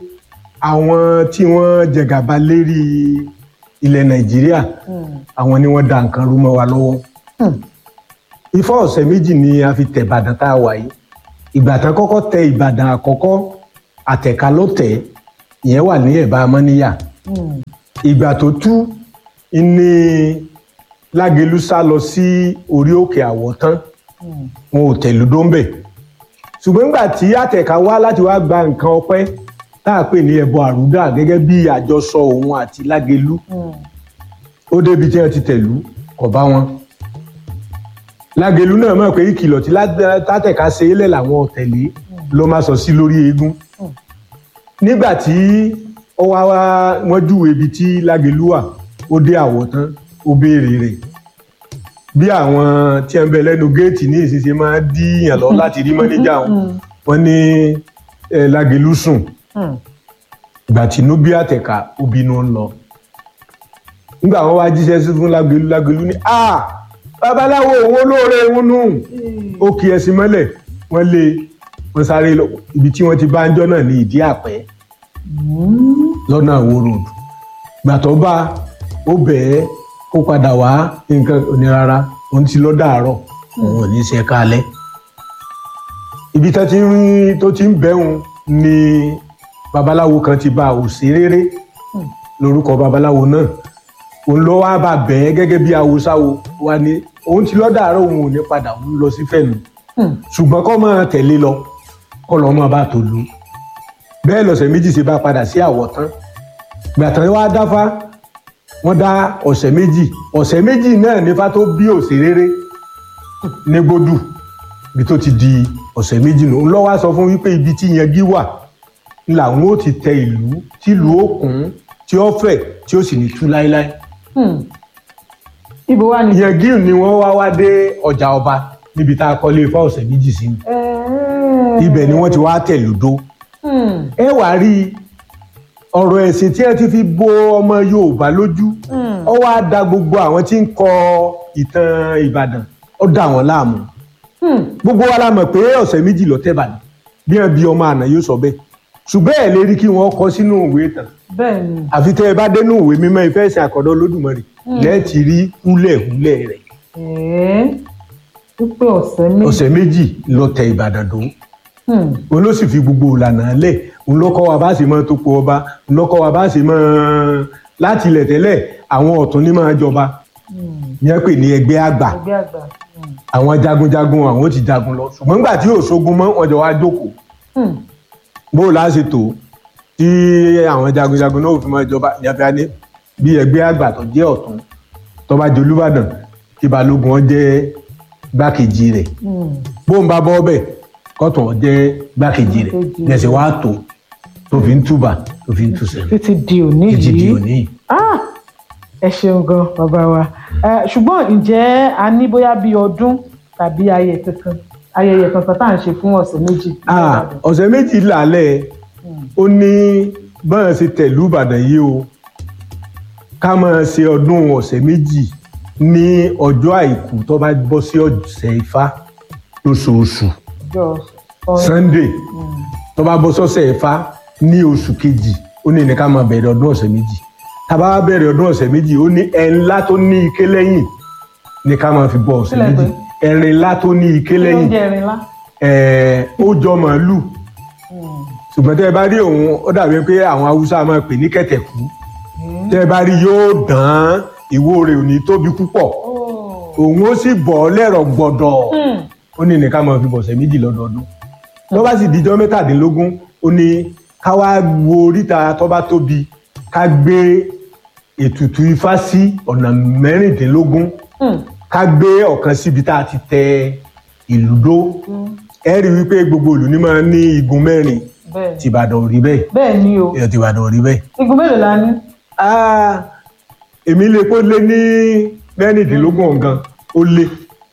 àwọn tí wọ́n jẹgàba lérí ilẹ̀ nàìjíríà àwọn ni wọ́n da nǹkan rú mọ́ wa lọ́wọ́ ifá ọ̀sẹ̀ méjì ni a fi tẹ̀ ìbàdàn tá a wà yìí ìgbà tán kọ́kọ́ tẹ ìbàdàn àkọ́kọ́ àtẹ̀ká ló tẹ̀ ìyẹn wà ní ẹ̀bá amọ́níyà ìgbà tó tú ní lágẹ̀lú sá lọ sí orí òkè àwọ̀tán wọn ò tẹ̀lú dóńbẹ̀ ṣùgbọ́n nígbà tí àtẹ̀ká wá láti wá gba nǹkan ọpẹ́ tá a pè ní ẹbọ àrúdà gẹ́gẹ́ bí àjọsọ òun àti lágẹ̀lú ó débi tí wọ́n ti tẹ̀lú kò bá wọn lágẹ̀lú náà mọ̀ pé ìkìlọ̀ tí látẹ̀ká ṣe é lẹ̀ làwọn ò tẹ̀lé ló má sọ sí lórí eégún nígbà tí ó wá wá wọ́n júwe ibi tí lágẹ̀lú wà ó dé àwọ̀ tán ó béèrè rẹ̀ bí àwọn tí ń bẹ lẹ́nu géètì ní ìsinsìnyí máa ń díyàn lọ láti rí mọ́níjà wọn wọ́n ní eh, lágẹ̀lú sùn ìgbà tí inú bí àtẹ̀ká ó bínú ń lọ nígbà wọn wá jíṣẹ́ sí fún lágẹ̀lú lágẹ̀lú ní a babaláwo òun olóore òun nù ó kì ẹsìn mọ́lẹ̀ wọ́n lé wọ́n sáré lọ ibi tí wọ́n ti bá ń jọ́ náà ní ìdí àpẹ́ lọ́nà àwo road gbàtọ́ bá ó bẹ̀ẹ́ kó padà wá nǹkan òní rárá òun ti lọ dàárọ̀ òun ò ní ṣe kálẹ̀ ibi tó ti ń tó ti ń bẹ̀hùn ni babaláwo kan ti bá òṣèréré lórúkọ babaláwo náà òun lọ wá bá bẹ̀ẹ́ gẹ́gẹ́ bí awosáwo wa ni òun ti lọ dàárọ̀ òun ò ní padà òun lọ sí fẹ̀nu ṣùgbọ́n kọ́ máa tẹ̀lé lọ kọ́ lọ́ máa bá tó lu bẹ́ẹ̀ lọ́sẹ̀ méjì ṣe bá padà sí àwọ̀tán gbàtàn wá dáfá wọ́n dá ọ̀sẹ̀ méjì ọ̀sẹ̀ méjì náà nífá tó bí òṣèréré ní gbódù ibi tó ti di ọ̀sẹ̀ méjì nù ńlọ́wọ́ á sọ fún wípé ibi tí yangi wà làwọn ó ti tẹ ìlú tí ìlú ó kún tí ó fẹ̀ tí ó sì ní tú láéláé ibo wa ni. yangi ni wọ́n wá wá dé ọjà ọba níbi tá a kọ́lé ifá ọ̀sẹ̀ méjì sí ni ibẹ̀ ni wọ́n ti wá tẹ̀ lódó ẹ wá rí ọ̀rọ̀ ẹ̀sìn tí ẹ ti fi bo ọmọ yorùbá lójú ó wá da gbogbo àwọn tí ń kọ ìtàn ìbàdàn ó dà wọ́n láàmú gbogbo wa la mọ̀ pé ọ̀sẹ̀ méjì lọ tẹ́bàdàn bí wọn bí ọmọ àná yóò sọ bẹ́ẹ̀ ṣùgbọ́n ẹ̀ lè rí kí wọ́n kọ sínú ìwé ìtàn bẹ́ẹ̀ ni. àfi tẹ́ ẹ bá dénú ìwé mímọ́ ìfẹ́ ìsìn àkọ́dọ́ olódùmarè lẹ́ẹ̀tì rí húlẹ̀húlẹ̀ rẹ̀ ẹ̀ẹ́ wípé ọ̀sẹ̀ méjì. ọ̀sẹ̀ méjì lọ tẹ ìbàdàn dó Hmm. òun ló sì fi gbogbo ìlànà lẹ̀ òun ló kọ́ wa bá sì máa tó po ọba òun ló kọ́ wa bá sì máa láti ilẹ̀ tẹ́lẹ̀ àwọn ọ̀tún ní máa jọba yẹn pè ní ẹgbẹ́ àgbà ẹgbẹ́ àgbà. àwọn jagunjagun àwọn ó ti jagun lọ ṣùgbọ́n nígbà tí yóò ṣogun mọ́ wọn jọ wá jókòó Hmm. bó o láṣẹ tó tí àwọn jagunjagun náà ò fi máa jọba ìyàfẹ́ ní bí ẹgbẹ́ àgbà tó jẹ́ ọ̀tún tó bá jẹ olúbàdàn kí balógun ọ jẹ́ gbákejì rẹ̀ Hmm. bó ń bá bọ́ bẹ̀ kọ́tún ọ jẹ́ gbákejì rẹ̀ Gbákejì lẹ́sẹ̀ wá tó tó fi ń túbà tó fi ń túsẹ̀ títí di òní títí di yìí. òní. Ah! ẹ ṣeun gan bàbá wa Eh, ṣùgbọ́n ǹjẹ́ a ní bóyá bí ọdún tàbí ayẹyẹ kankan ayẹyẹ kankan tá à ń ṣe fún ọ̀sẹ̀ méjì. Ah, ọ̀sẹ̀ méjì lálẹ́ ó ní báyọ̀ ṣe tẹ̀lú ìbàdàn yìí o ká máa ṣe ọdún ọ̀sẹ̀ méjì ní ọjọ́ àìkú tó bá bọ́ sí ọ̀sẹ̀ ifá lóṣooṣù Ọjọ́ Sunday. sunday tó bá bọ́ sọ́sẹ̀ ifá ní oṣù kejì ó ní ní ká máa bẹ̀rẹ̀ ọdún ọ̀sẹ̀ méjì tá a bá wá bẹ̀rẹ̀ ọdún ọ̀sẹ̀ méjì ó ní ẹ̀rin ńlá tó ní ike lẹ́yìn ní ká máa fi bọ ọ̀sẹ̀ Kílẹ̀ méjì pé? ẹ̀rin ńlá tó ní ike Kí ló ń lẹ́yìn jẹ́ ẹrin ńlá? ẹ̀ẹ́ ó jọ màálù ṣùgbọ́n tẹ́ ẹ bá rí òun ó dàbí pé àwọn haúsá máa pè ní kẹ̀tẹ̀kú tẹ́ ẹ bá rí yóò dán ìwo rẹ̀ ò ní tóbi púpọ̀ òun ó sì bọ̀ lẹ́rọ̀ gbọ̀dọ̀ ó ní nìkan máa fi bọ̀sẹ̀ méjì lọ́dọọdún tó bá sì dijọ́ mẹ́tàdínlógún ó ní ká wá wo oríta tó bá tóbi ká gbé ètùtù ifá sí ọ̀nà mẹ́rìndínlógún ká gbé ọ̀kan síbi tá a ti tẹ ìlú dó ẹ rí i wípé gbogbo ìlú ní máa ní igun mẹ́rin bẹ́ẹ̀ ni tìbàdàn ò rí bẹ́ẹ̀ bẹ́ẹ̀ ni o ẹ̀ tìbàdàn ò rí bẹ́ẹ̀. igun mélòó la ní. Ah, èmi lè kó lé ní mẹ́rìndínlógún ọ̀gán ó lé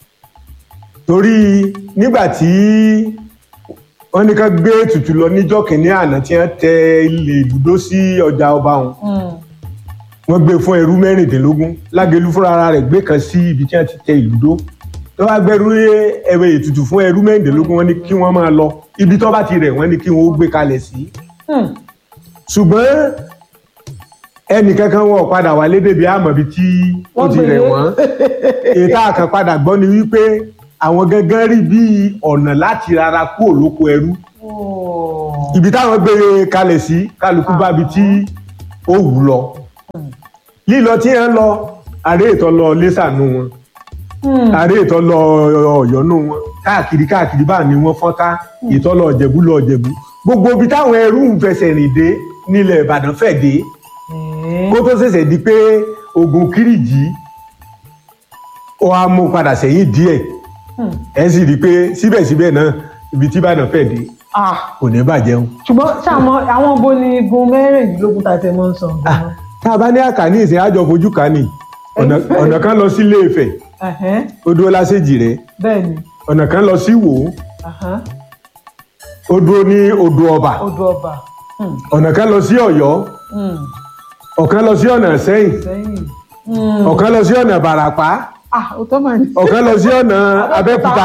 torí nígbà tí wọ́n ní ká gbé ètùtù lọ níjọ́ kìíní àná tí wọ́n tẹ ilé ìdúdó sí ọjà ọba wọn wọ́n gbé fún ẹrú mẹ́rìndínlógún lágẹ̀lú fúnra ara rẹ̀ gbé kan sí ibi tí wọ́n ti tẹ ìlúdó tó bá gbẹrú ẹwẹ ètùtù fún ẹrú mẹ́rìndínlógún wọ́n ní kí wọ́n máa lọ ibi tó bá ti rẹ̀ wọ́n ní kí wọ́n ó gbé kalẹ̀ sí ṣùgbọ́n ẹnì kankan wọn ò padà wálé débi àmọ̀bí tí ó Wọ́n ti rẹ̀ gbélé. wọ́n ètò àkànpadà gbọ́ ni wípé àwọn gangan rí bí ọ̀nà láti rárá kú òlóko ẹrú ibi táwọn gbé kalẹ̀ sí kálukú bá bi tí ó wù lọ lílọ tí ẹ ń lọ àrẹ ètò lọ lẹ́sànú wọn àrẹ ètò lọ ọ̀yọ́nú wọn káàkiri káàkiri bá ní wọn fọ́nká ètò lọ ọ̀jẹ̀bú lọ ọ̀jẹ̀bú gbogbo ibi táwọn ẹrú ń fẹsẹ̀ rìn dé nílẹ̀ ìbàdàn fẹ̀ dé kó tó ṣẹ̀ṣẹ̀ di pé ogun kírìjì ó á mú padà sẹ́yìn díẹ̀ ẹ sì rí i pé síbẹ̀síbẹ̀ náà ibi tí ìbàdàn fẹ̀ dé Ah, kò ní bàjẹ́ o. ṣùgbọ́n ṣàmọ́ àwọn bo ni igun mẹ́rìndínlógún tá a ti mọ́ ń sọ. tá a bá ní àkàní ìsìn àjọ fojú kà ní ọ̀nà ọ̀nà kan lọ sí Ilé-Ifẹ̀ Ẹ̀hẹ́n, ó dúró lásèjì rẹ̀ bẹ́ẹ̀ ni ọ̀nà kan lọ sí Ìwó Ẹ̀hẹ́n, ó dúró ní odò ọba odò ọba Hmm, ọ̀nà kan lọ sí Ọ̀yọ́ hmm, ọ̀kan lọ sí ọ̀nà Ìṣẹ́yìn sẹ́yìn. Hmm. ọ̀kan lọ sí ọ̀nà Ìbàràpá Ah, ó tọ́ màá ní. ọ̀kan lọ sí ọ̀nà Abẹ́òkúta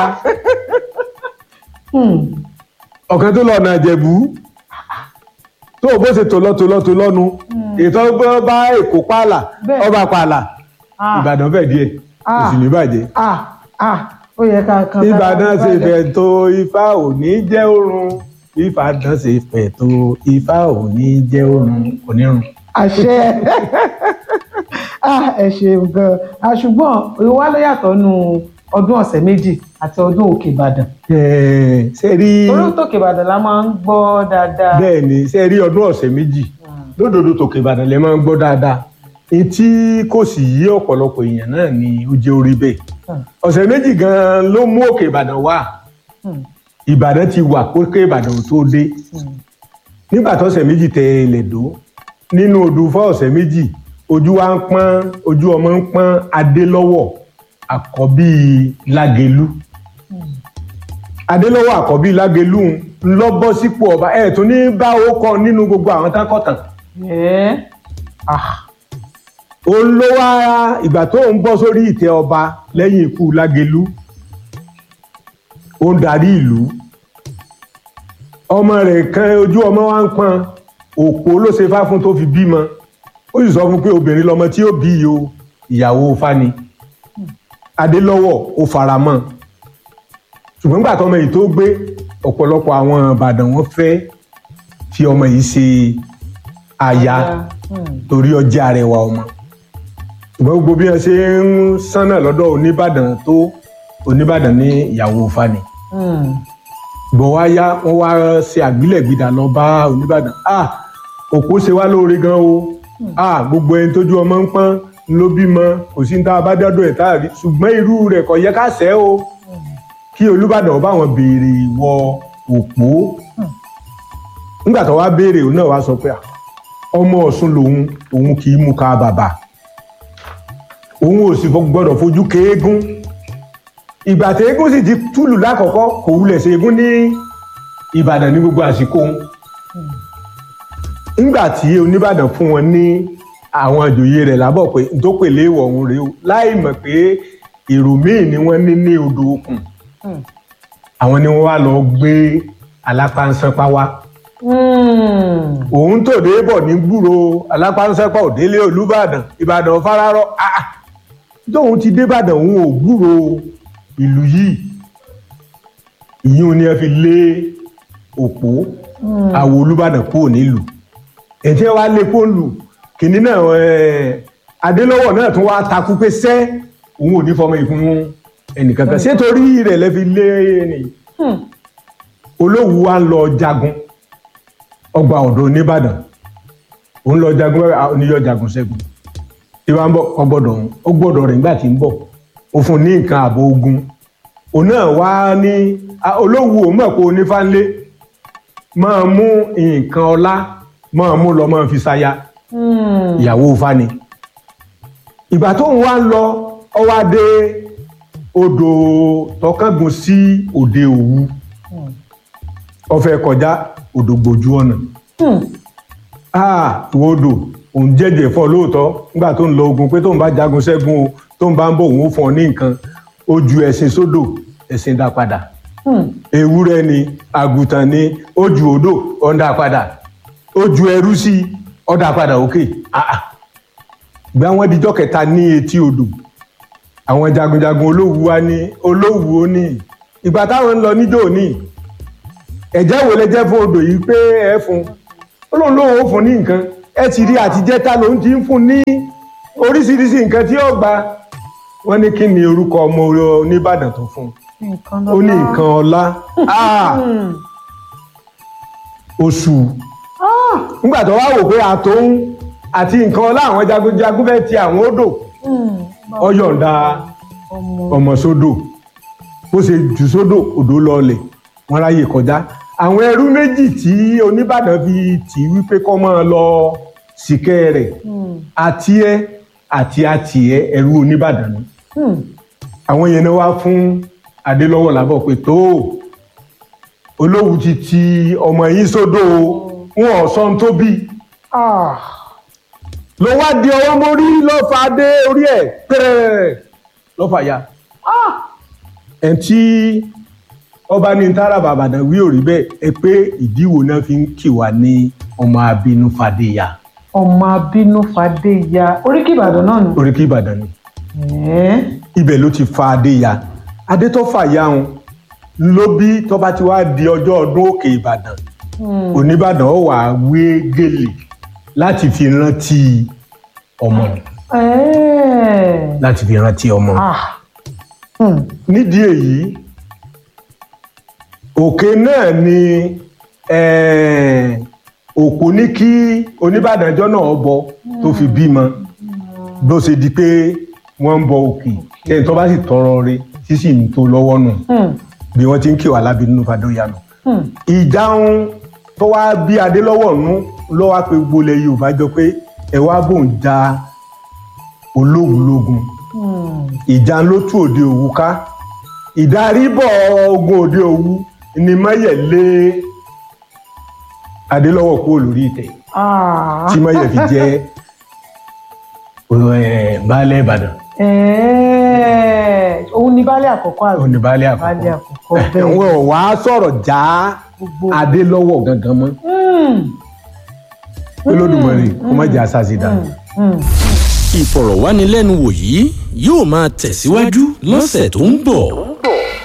Hmm, ọ̀kan tó lọ ọ̀nà Ìjẹ̀bú tó o bó ṣe tò lọ tò lọ tò lọ́nu ètò ọgbọ́n bá Èkó pààlà Bẹ́ẹ̀. ọba pààlà Ah. Ìbàdàn fẹ̀ díẹ̀ kò Ah. sì ní bàjẹ́. ah, ah, ó yẹ ká kan. ìbàdàn ṣe fẹ̀ tó ifá ò ní jẹ́ òrun ìbàdàn ṣe fẹ̀ tó ifá ò ní jẹ́ òrun onírun. àṣẹ Ah, ẹ ṣeun gan Ah, ṣùgbọ́n ìwà ló yàtọ̀ nù ọdún ọ̀sẹ̀ méjì àti ọdún òkè ìbàdàn Ẹ̀ẹ̀, ṣe rí torí òkè ìbàdàn la máa ń gbọ́ dáadáa. bẹ́ẹ̀ ni ṣe rí ọdún ọ̀sẹ̀ méjì lódodo tòkè ìbàdàn lè máa ń gbọ́ dáadáa etí kò sì yí ọ̀pọ̀lọpọ̀ èèyàn náà ni ó jẹ́ orí bẹ́ẹ̀ Hmm. ọ̀sẹ̀ méjì gan-an ló mú òkè ìbàdàn wá Hmm. ìbàdàn ti wà kókè ìbàdàn ò tó dé nígbà tó ọ̀sẹ̀ méjì tẹ ilẹ̀ dó nínú odù fún ọ̀sẹ̀ méjì ojú wa ń pọ́n ojú ọmọ ń pọ́n adélọ́wọ̀ àkọ́bí lágelú adélọ́wọ̀ àkọ́bí lágelú ń lọ bọ́ sípò ọba ẹ̀ tún ní bá ó kọ nínú gbogbo àwọn tákọ̀tàn Ẹ́, ah, òun ló wá ìgbà tó ń bọ́ sórí ìtẹ́ ọba lẹ́yìn ikú lágelú ó ń darí ìlú ọmọ rẹ̀ kan ojú ọmọ wa ń pọ́n òpó ló ṣe fá fún tó fi bímọ ó sì sọ fún pé obìnrin lọmọ tí ó bí yìí o ìyàwó fani adélọ́wọ̀ ó fara mọ́ ṣùgbọ́n nígbà tọmọ yìí tó gbé ọ̀pọ̀lọpọ̀ àwọn ìbàdàn wọn fẹ́ fi ọmọ yìí ṣe aya hmm, torí ọjà arẹwà ọmọ ṣùgbọ́n gbogbo bí wọ́n ṣe ń sánà lọ́dọ̀ oníbàdàn tó oníbàdàn ní ìyàwó fani hmm. bọ̀ wá yá wọ́n wá ṣe àgbélẹ̀gbìdà lọ bá oníbàdàn ah òpó ṣe wá lóore gan o ah gbogbo ẹni tójú ọmọ ń pọ́n ló bímọ kò sí ní tá a bá dọ́dọ̀ ẹ̀ tá a rí ṣùgbọ́n irú rẹ̀ kò yẹ ká ṣẹ́ o kí olúbàdàn ọba àwọn béèrè ìwọ òpó nígbà tó wá béèrè òun náà wá sọ pé ah, ọmọ ọ̀ṣun lòun òun kì í mú ká bàbà òun ò sì gbọ́dọ̀ fojú kéégún ìgbà tí eégún sì ti túlù lákọ̀ọ́kọ́ kò wulẹ̀ ṣe eégún ní ìbàdàn ní gbogbo àsìkò òun nígbà tí oníbàdàn fún wọn ní àwọn àjòyè rẹ̀ lábọ̀ pé n tó pèlè ìwọ̀ ọ̀hún rèé o láì mọ̀ pé èrò míì ni wọ́n ní ní odò òkun àwọn ni wọ́n wá lọ gbé alápánsánpá wá Hmm. òun tó dé bọ̀ ní gbúrò alápánsánpá òdélé olúbàdàn ìbàdàn fararọ ah tóun ti débàdàn òun ò gbúrò ìlú yìí ìyún ni ẹ fi lé òpó àwọ olúbàdàn kúrò nílùú ẹ̀jẹ̀ wa lé kó lù kìnínní náà ẹ̀, adélọ́wọ̀ náà tún wá takú pé sẹ́ òun ò ní fọmọ ìfún ẹnìkankan ṣé torí rẹ̀ lẹ́ fi lé ẹni olówù wa ń lọ jagun ọgbà ọ̀dọ́ nìbàdàn òun lọ jagun oníyọ jagun ṣẹ́gun tí wọ́n bọ̀ ọgbọ́dọ̀ òun ó gbọ́dọ̀ rẹ̀ nígbà tí ń bọ̀ ó fún un ní nǹkan ààbò ogun òun náà wá ní a- olówó òun mọ̀ pé onífànlé máa mú nǹkan ọlá máa mú lọ máa fi ṣaya ìyàwó fani ìgbà tó ń wá ń lọ ọ wá dé odò tọkàngùn sí òde òwu ó fẹ́ kọjá odò gbòjú ọ̀nà ah ìwọ odò òun jẹ́jẹ́ fún ọ lóòótọ́ nígbà tó ń lọ ogun pé tó ń bá jagun ṣẹ́gun o tó ń bá ń bọ̀ òun ó fún ọ ní nǹkan ó ju ẹṣin sódò ẹṣin dá padà ewúrẹ́ ni àgùntàn ni ó ju odò ó ń dá padà ó ju ẹrú sí i ó dá padà òkè ah ah gbé àwọn dijọ́ kẹta ní etí odò àwọn jagunjagun olówù wa ní olówù ó ní ìgbà táwọn ń lọ níjó ní ẹ̀jẹ̀ wo lẹ jẹ́ fún odò yìí pé ẹ fún ó lóun lóun ó fún ní nǹkan ẹ ti rí àtijẹ́ta lòun ti ń fún ní oríṣiríṣi nǹkan tí ó gba wọ́n ní kí ni orúkọ ọmọ oníbàdàn tó fún un ó ní nǹkan ọlá Ah! oṣù nígbà tó wá wò pé àtòun àti nǹkan ọlá àwọn jagunjagun fẹ́ ti àwọn odò ó yọ̀ǹda ọmọ sódò bó ṣe jù sódò odò lọlẹ̀ wọ́n ráyè kọjá àwọn ẹrú méjì tí oníbàdàn fi tì í wípé kọ́ máa lọ sìkẹ́ rẹ̀ àti ẹ àti àtìẹ ẹrú oníbàdàn ni àwọn yẹn náà wá fún adélọ́wọ̀ lábọ̀ pé tó olówù ti ti ọmọ yín sódò o, wọn ò sọ ohun tó bí ló wá di ọwọ́ mórí ló fa dé orí ẹ̀ pẹ́rẹ́ ló fà ya ẹ̀ tí ọba ní tààrà bàbàdàn wí ò rí bẹ́ẹ̀ ẹ pé ìdíwò náà fi ń kì wá ní ọmọ abínú fàdéyà ọmọ abínú fàdé ya oríkì ìbàdàn náà nù. oríkì ìbàdàn ni Ẹ́. ibẹ̀ ló ti fa adéya adé tó fà ya òun ló bí tó bá ti wá di ọjọ́ ọdún òkè ìbàdàn oníbàdàn ó wà wé gèlè láti fi rántí ọmọ Ẹ́. láti fi rántí ọmọ Ah. Hmm. nídìí èyí òkè náà ni eh, òpó ní kí oníbàdànjọ́ náà bọ tó fi bímọ bó ṣe di pé wọ́n ń bọ òkè kẹ́ni tó bá sì tọrọ rẹ̀ sísì ń tó lọ́wọ́ nù Hmm. bí wọ́n ti ń kí wà lábí nínú fàdóyà nù. Hmm. ìjáhùn tó wá bí adélọ́wọ̀ nú ló wá pé gbolẹ̀ yorùbá jọ pé ẹ wá bò ń ja ológun lógun Hmm. ìjà ló tú òde òwu ká ìdaríbọ̀ ogun òde òwu ni mọ́yẹ̀ lé adélọ́wọ̀ kúrò lórí ìtẹ̀ Ah. tí mọ́yẹ̀ fi jẹ́ eh, baálẹ̀ ìbàdàn Ẹ́. òun ni baálé àkọ́kọ́ àbí. òun ni baálẹ̀ baálé àkọ́kọ́ àkọ́kọ́ bẹ́ẹ̀. wọn ò wá sọ̀rọ̀ já Gbogbo. adélọ́wọ̀ gangan mọ́ Hmm. pé lódùmarè kó má jẹ́ àṣàṣì dànù. ìfọ̀rọ̀wánilẹ́nuwò yìí yóò máa tẹ̀síwájú lọ́sẹ̀ tó ń bọ̀.